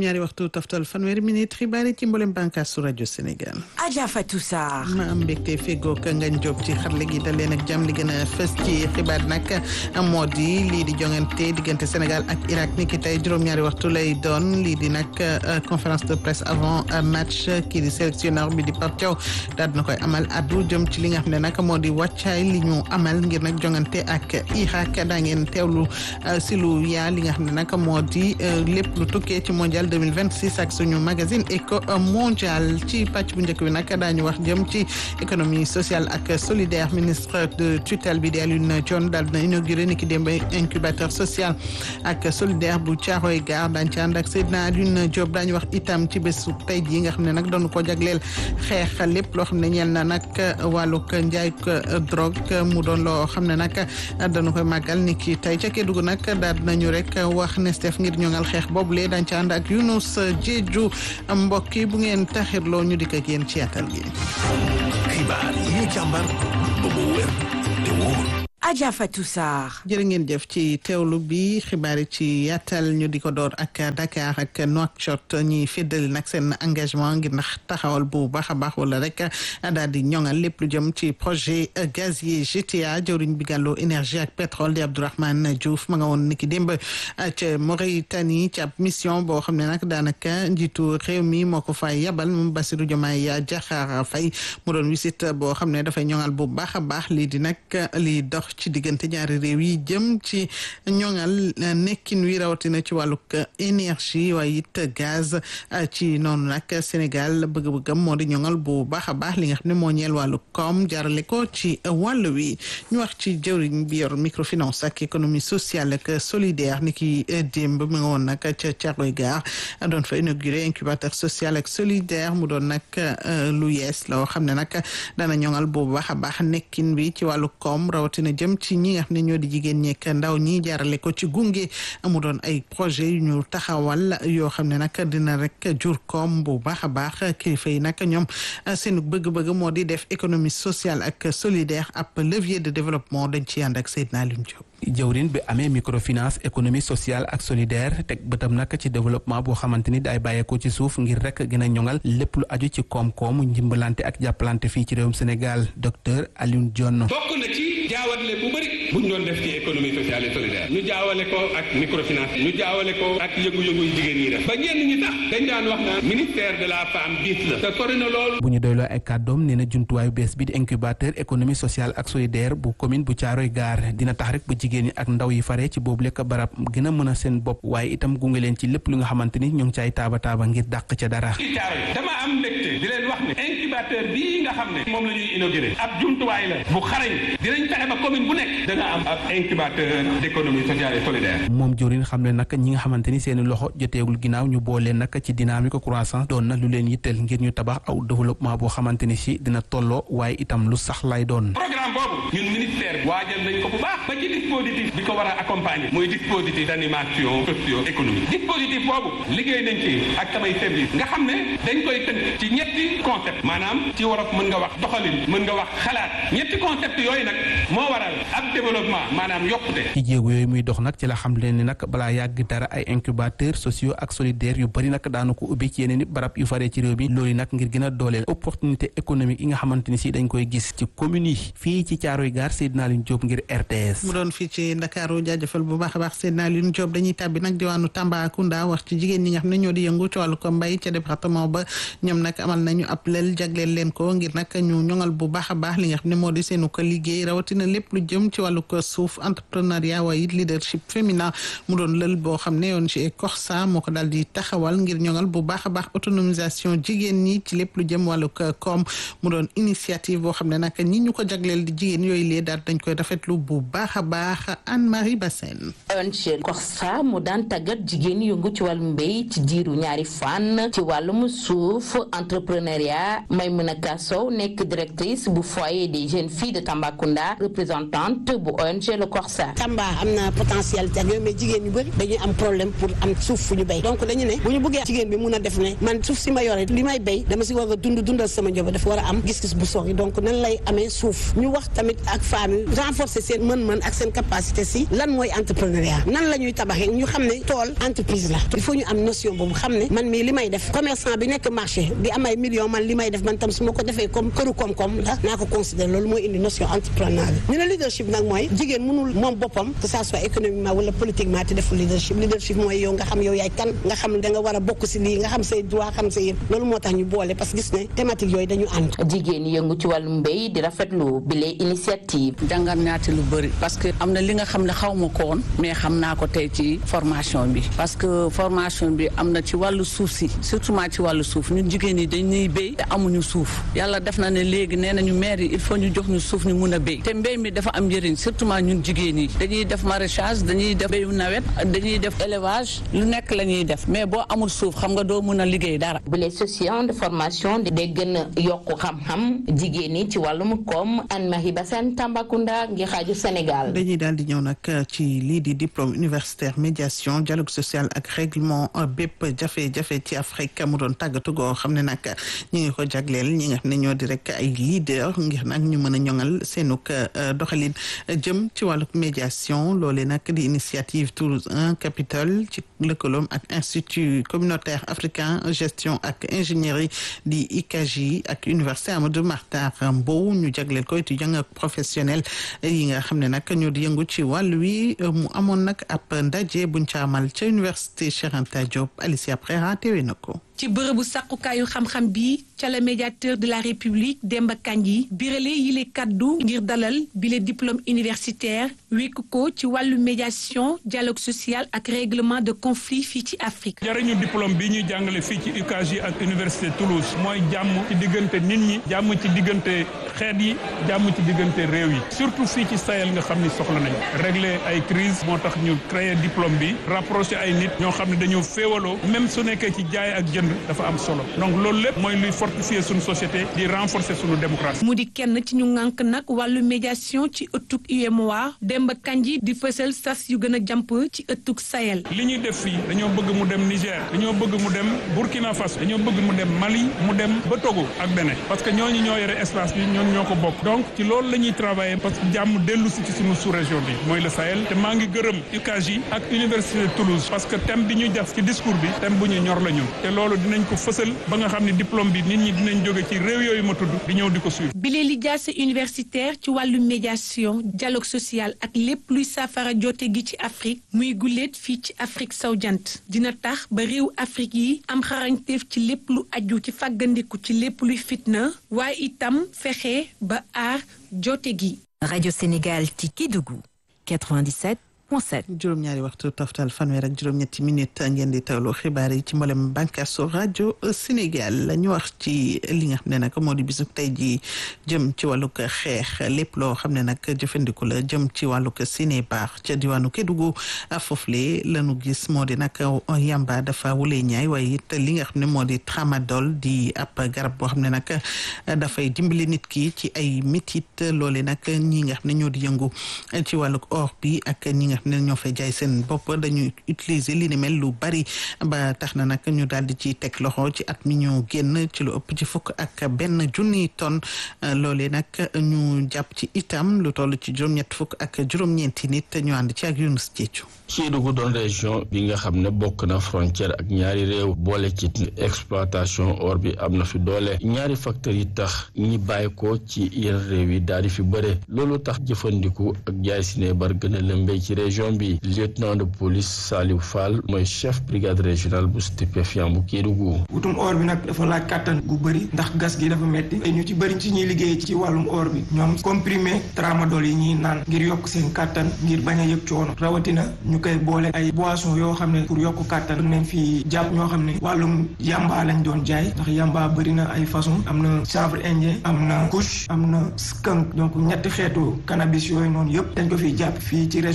juróom-ñaari waxtu toftal fanweeri minute xibaar yi ci mboolem bànqaas su rajo Sénégal. Adja Fatou Sarr. ma am mbégte feggoog Ngagne Diop ci xarale gi dal leen ak jàmm li gën a fës ci xibaar nag moo di lii di jongante diggante Sénégal ak Irak ni ki tey juróom-ñaari waxtu lay doon lii di nag conférence de presse avant match kii di sélectionneur bi di Pape Thiaw daal dina koy amal addu jëm ci li nga xam ne nag moo di wàccaay li ñu amal ngir nag jongante ak Irak daa ngeen teewlu si lu yaa li nga xam ne nag moo di lépp lu tukkee ci mondial 2026 ak suñu magazine éco mondial ci pàcc bu njëkk bi nag daañu wax jëm ci économie sociale ak solidaire ministre de tutelle bi di Alioune Dione daal dina inauguré ni ki démb incubateur social ak solidaire bu Thiaroye Gare daañu ci ànd ak Seydina Alioune Diop daañu wax itam ci bésu tey jii nga xam ne nag doon ko jagleel xeex lépp loo xam ne ñeel na nag wàllug njaay drogue mu doon loo xam ne nag dañu koy màggal ni ki tey ca Kédougou nag daal dinañu rek wax ne Steph ngir ñoŋal xeex boobu lee dañ ci ànd ak Younous Diedhiou mbokk yi bu ngeen taxirloo ñu dikk ak yéen ci yaatal gi. xibaar yi ñu càmbar ba mu wér te wóor. Adja Fatou Sarr. jërë ngeen jëf ci teewlu bi xibaar yi ci yaatal ñu di ko door ak Dakar ak Nouakchott ñi féddali nag seen engagement ngir ndax taxawal bu baax a baax wala rek daal di ñoŋal lépp lu jëm ci projet gazier GTA jëwriñ bi gàlloo énergie ak pétrole di Abdourahmane Diouf ma nga woon niki démb ca Mauritanie ci ab mission boo xam ne nag daanaka njiitu réew mi moo ko fay yabal moom Bassirou Diomaye Diakhar Faye mu doon visite boo xam ne dafay ñoŋal bu baax a baax lii di nag lii dox ci diggante ñaari réew yi jëm ci ñoŋal nekkin wi rawatina ci wàllug énergie waaye it gaz ci noonu nag Sénégal bëgg-bëggam moo di ñoŋal bu baax a baax li nga xam ne moo ñeel wàllu koom jarale ko ci wàll wi ñu wax ci jëwriñ bi yor microfinance ak économie sociale ak solidaire ni ki démb mi nga woon nag ca Thiaroye Gare doon fa inauguré incubateur social ak solidaire mu doon nag lu yees loo xam ne nag dana ñoŋal bu baax a baax nekkin bi ci wàllu koom rawatina jëm ci ñi nga xam ne ñoo di jigéen ñeek ndaw ñi jaarale ko ci gunge mu doon ay projet yu ñu taxawal yoo xam ne nag dina rek jur koom bu baax a baax kilifa yi nag ñoom seen bëgg-bëgg moo di def économie sociale ak solidaire ab levier de développement dañ ci ànd ak Seydina Alioune Diop jëwrin bi amee microfinance économie sociale ak solidaire teg bëtam nag ci développement boo xamante ni day bàyyeekoo ci suuf ngir rek gën a ñoŋal lépp lu aju ci koom-koom njimbalante ak jàppalante fii ci réewum Sénégal docteur Alioune Dione bokk na ci jaawale bu bëri bu ñu doon def ci économie sociale et solidaire ñu jaawale ko ak microfinance ñu jaawale ko ak yëngu-yëngu yu jigéen ñi def ba ñenn ñi tax dañ daan wax naan ministère de la femme bis la te sori na loolu bu ñu doyloo ay kàddoom nee na jumtuwaayu bees bi di incubateur économie sociale ak solidaire bu commune bu Thiaroye Gare dina tax rek ba jigéen ñi ak ndaw yi fare ci boobu lekk barab gën a mën a seen bopp waaye itam gunge leen ci lépp lu nga xamante ni ñoo ngi caay taaba taaba ngir dàq ca dara ci Thiaroye dama am mbégte di leen wax ne incubateur bii nga xam ne moom la ñuy inauguré ab jumtuwaay la bu xarañ dinañ fexe ba commune bu nekk dana am ab incubateur d'économie sociale et solidaire moom jorin xam ne nag ñi nga xamante ni seeni loxo joteegul ginnaaw ñu boole nag ci dynamique croissance doon na lu leen yitteel ngir ñu tabax aw développement boo xamante ni si dina tolloo waaye itam lu sax lay doon programme boobu ñun ministère bi waajal nañ ko bu baax ba ci dispositif bi ko war a accompagner muy dispositif d'animation socio-économique dispositif boobu liggéey nañ ci ak samay service nga xam ne dañ koy tënk ci ñetti concept maanaam ci wolof mën nga wax doxalin mën nga wax xalaat ñetti concept yooyu nag moo waral ab développement maanaam yokkute ci jéego yooyu muy dox nag ci la xam leen ni nag balaa yàgg dara ay incubateur sociaux ak solidaire yu bëri nag daanu ko ubbi ci yeneen i barab yu faree ci réew mi loolu nag ngir gën a dooleel opportunité économique yi nga xamante ni si dañ koy gis ci commune yi fii ci Thiaroye Gare Seydina Alioune Diop ngir RTS mu doon fii ci Ndakaaru jaajëfal bu baax a baax Seydina Alioune Diop dañuy tàbbi nag diwaanu Tambacounda wax ci jigéen ñi nga xam ne ñoo di yëngu ci wàllu ko mbay ca département ba ñoom nag amal nañu ab lël jagleel leen ko ngir nag ñu ñoŋal bu baax a baax li nga xam ne moo di seenu ko liggéey rawatina lépp lu jëm ci wàllu ko suuf entrepreneuriat waaye it leadership féminin mu doon lël boo xam ne yoon ci Corsa moo ko daal di taxawal ngir ñoŋal bu baax a baax autonomisation jigéen ñi ci lépp lu jëm wàllu ko koom mu doon initiative boo xam ne nag ñi ñu ko jagleel di jigéen yooyu lee daal dañ koy rafetlu bu baax a baax Anne-Marie Bassène ONG Corsa mu daan tàggat jigéen yëngu ci wàllum mbéy ci diiru ñaari fan ci wàllum suuf entrepreneuriat Maimouna Kassow nekk directrice bu foyer des jeunes filles de Tambacounda représentante bu bu ONG Le Corsa. Tamba am na potentialité ak yooyu mais jigéen ñu bëri dañuy am problème pour am suuf fu ñu béy donc dañu ne bu ñu bëggee jigéen bi mun a def ne man suuf si ma yore li may béy dama si war a dund dundal sama njaboot dafa war a am gis-gis bu sori donc nan lay amee suuf ñu wax tamit ak femmes yi renforcer seen mën-mën ak seen capacité si lan mooy entrepreneuriat nan la ñuy tabaxee ñu xam ne tool entreprise la il faut ñu am notion boobu xam ne man mii li may def commerçant bi nekk marché di am ay millions man li may def man tam su ma ko defee comme këru koom-koom la naa ko considérer loolu mooy indi notion entrepreneuriat bi ñu ne leadership nag mooy jigéen mënul moom boppam que ça soit économiquement wala politiquement te deful leadership leadership mooy yow nga xam yow yaay kan nga xam da nga war a bokk si lii nga xam say droit xam say yëpp loolu moo tax ñu boole parce que gis ne thématique yooyu dañu ànd jigéen yëngu ci wàllum mbéy di rafetlu bile initiative. jàngat naa ci lu bëri parce que am na li nga xam ne xaw ma ko woon mais xam naa ko tey ci formation bi parce que formation bi am na ci wàllu suuf si surtout ci wàllu suuf ñun jigéen ñi dañuy béy te amuñu suuf yàlla def na ne léegi nee nañu maire yi il faut ñu jox ñu suuf ñu mun a béy te mbéy mi dafa am njëriñ surtout ñun jigéen yi dañuy def maraîchage dañuy def béyu nawet dañuy def élevage lu nekk la ñuy def mais boo amul suuf xam nga doo mun a liggéey dara. bile session de formation di day gën a yokku xam-xam jigéen ñi ci wàllum koom Anne-Marie Bassène Tambacounda ngi xaaju Sénégal. dañuy daal di ñëw nag ci lii di diplôme universitaire médiation dialogue social ak règlement bépp jafe-jafe ci Afrique mu doon tàggatu goo xam ne nag ñi ngi ko jagleel ñi nga xam ne ñoo di rek ay leader ngir nag ñu mën a ñoŋal seenuk doxalin jëm ci wàlluk médiation loole nag di initiative Toulouse 1 Capitole ci lëkkaloom ak institut communautaire africain gestion ak ingénierie di ICAJ ak université Amadou Mahtar Mbow ñu jagleel ko étudiant ak professionnel yi nga xam ne nag ñoo di yëngu ci wàll wi mu amoon nag ab ndaje buñ ca amal ca université Cheikh Anta Diop Alicia Prera teewe na ko ci bërëbu sàqukaayu xam-xam bi ca la médiateur de la république Demba Kandji birale yile kaddu ngir dalal bile diplôme universitaire wékk ko ci wàllu médiation dialogue social ak règlement de conflit fii ci Afrique. jariñu diplôme bi ñuy jàngale fii ci UCAJ ak université Toulouse mooy jàmm ci diggante nit ñi jàmm ci diggante xeet yi jàmm ci diggante réew yi surtout fii ci Sahel nga xam ni soxla nañu régler ay crise moo tax ñu créer diplôme bi rapproché ay nit ñoo xam ne dañoo féewaloo même su nekkee ci jaay ak jënd dafa am solo donc loolu lépp mooy luy fortifier suñu société di renforcer suñu démocratie. mu di kenn ci ñu ŋànk nag wàllu médiation ci ëttug UEMOA Demba Kandji di fësal sas yu gën a jàmp ci ëttug Sahel. li ñuy def fii dañoo bëgg mu dem Niger dañoo bëgg mu dem Burkina Faso dañoo bëgg mu dem Mali mu dem ba Togo ak Bénin parce que ñooñu ñoo yore espace bi ñoom ñoo ko bokk donc ci loolu la ñuy travailler parce que jàmm dellu si ci suñu sous-région bi mooy le Sahel te maa ngi gërëm UCAJ ak université de Toulouse parce que thème bi ñu def ci discours bi thème bu ñu ñor la ñu te loolu dinañ ko fësal ba nga xam ne diplôme bi nit ñi dinañ jóge ci réew yooyu ma tudd di ñëw di ko suivre. bile li jaase universitaire ci wàllu médiation dialogue social ak lépp luy saafara jote gi ci Afrique muy guléet fii ci Afrique sowu jant dina tax ba réew Afrique yi am xarañteef ci lépp lu aju ci fàggandiku ci lépp luy fitna waaye itam fexe ba aar jote gi. Radio Sénégal ci Kédougou 97. juróom-ñaari waxtu toftal fanweer ak juróom-ñetti minute ngeen di tawlu xibaar yi ci mboolem bànqaasu rajo Sénégal la ñu wax ci li nga xam ne nag moo di bisub tey ji jëm ci wàllug xeex lépp loo xam ne nag jëfandiku la jëm ci wàllug ciné baax ca diwaanu Kédougou foofule la ñu gis moo di nag yamba dafa wulee ñaay waaye it li nga xam ne moo di tramadol di ab garab boo xam ne nag dafay dimbali nit ki ci ay métit loole nag ñi nga xam ne ñoo di yëngu ci wàllug or bi ak ñi nga xam ne ñoo fay jaay seen bopp dañuy utiliser li ni mel lu bari ba tax na nag ñu daal di ci teg loxo ci at mi ñu génn ci lu ëpp ci fukk ak benn junniy tonne loolee nag ñu jàpp ci itam lu toll ci juróom-ñett fukk ak juróom-ñeenti nit ñu ànd ci ak Yunus Diédhiou. Kédougou doon région bi nga xam ne bokk na frontière ak ñaari réew boole ci exploitation or bi am na fi doole ñaari facteurs yi tax ñi bàyyi ko ci yenn réew yi daal di fi bëre loolu tax jëfandiku ak jaay sinébar gën a lëmbee ci région bi lieutenant de police Saliou Fall mooy chef brigade régionale bu stupéfiant bu Kédougou. wutum or bi nag dafa laaj kàttan gu bëri ndax gas gi dafa metti te ñu ci bëri ci ñuy liggéey ci wàllum or bi ñoom comprimé tramadol yi ñuy naan ngir yokk seen kàttan ngir bañ a yëg coono rawatina ñu koy boole ay boisson yoo xam ne pour yokk kàttan nañ fi jàpp ñoo xam ne wàllum yamba lañ doon jaay ndax yamba bëri na ay façon am na chanvre indien am na kush am na skunk donc ñetti xeetu cannabis yooyu noonu yëpp dañ ko fiy jàpp fii ci région de Kédougou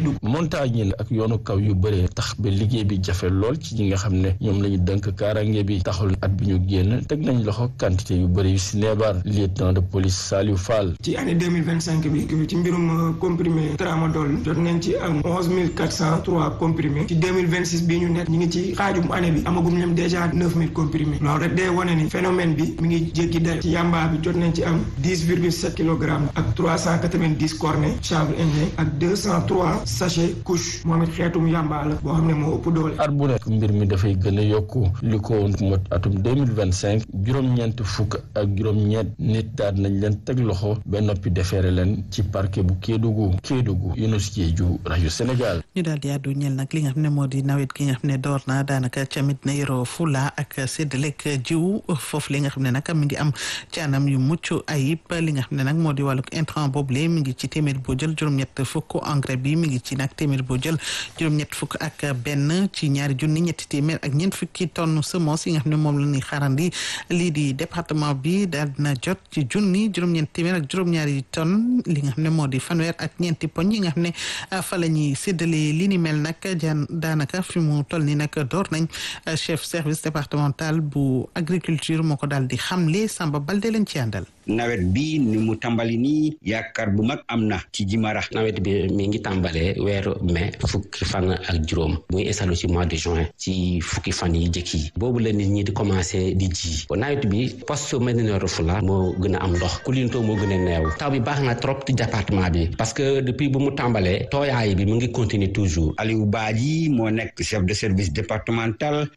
Kédougou. montagne la ak yoonu kaw yu bëree tax ba liggéey bi jafe lool ci ñi nga xam ne ñoom la ñu dënk kaarange bi taxul at bi ñu génn teg nañ loxo quantité yu bëri yu si neebaar lieutenant de police Saliou Fall. ci année deux mille vingt cinq bi ci mbirum comprimé tramadol jot nañ ci am onze mille quatre cent trois comprimés ci deux mille vingt six bii ñu nekk ñu ngi ci xaajum année bi amagum ñoom déjà neuf mille comprimés loolu rek day wane ni phénomène bi mi ngi jéggi day ci yamba bi jot nañ ci am dix virgule sept kilogrammes ak trois cent quatre vingt dix cornets chanvre indien ak deux cent trois sachets couche moom it xeetum yamba la boo xam ne moo ëpp doole. at bu nekk mbir mi dafay gën a yokku li ko mot atum deux mille vingt cinq juróom-ñeent fukk ak juróom-ñeent nit daal nañ leen teg loxo ba noppi defeere leen ci parquet bu Kédougou Kédougou Younous Diédhiou rajo Sénégal. ñu daal di àddu ñel nag li nga xam ne moo di nawet gi nga xam ne door na daanaka camit na yoroo fula ak séddaleeg jiw foofu li nga xam ne nag mi ngi am ci anam yu mucc ayib li nga xam ne nag moo di wàllu intrant boobule mi ngi ci téeméer boo jël juróom-ñett fukk engrais bi mi ngi ci nag téeméer boo jël juróom-ñett fukk ak benn ci ñaari junni ñetti téeméer ak ñeent fukki tonne semence yi nga xam ne moom la ñuy xaarandi lii di département bi daal dina jot ci junni juróom-ñeent téeméer ak juróom-ñaari tonne li nga xam ne moo di fanweer ak ñeenti poñ yi nga xam ne fa la ñuy séddale li ni mel nag jaan daanaka fi mu toll ni nag door nañ chef service départemental bu agriculture moo ko daal di xamle Samba Balde leen ci àndal nawet bi ni mu tàmbali nii yaakaar bu mag am na ci Jimara. nawet bi mi ngi tàmbalee weeru mai fukki fan ak juróom muy installé ci mois de juin ci fukki fan yi jëkk yi boobu la nit ñi di commencé di ji nawet bi poste Médina Yoro Foulah moo gën a am ndox Koulinto moo gën a neew taw bi baax na trop ci département bi parce que depuis bu mu tàmbalee tooyaay bi mu ngi continuer toujours. Aliou Badji moo nekk chef de service départemental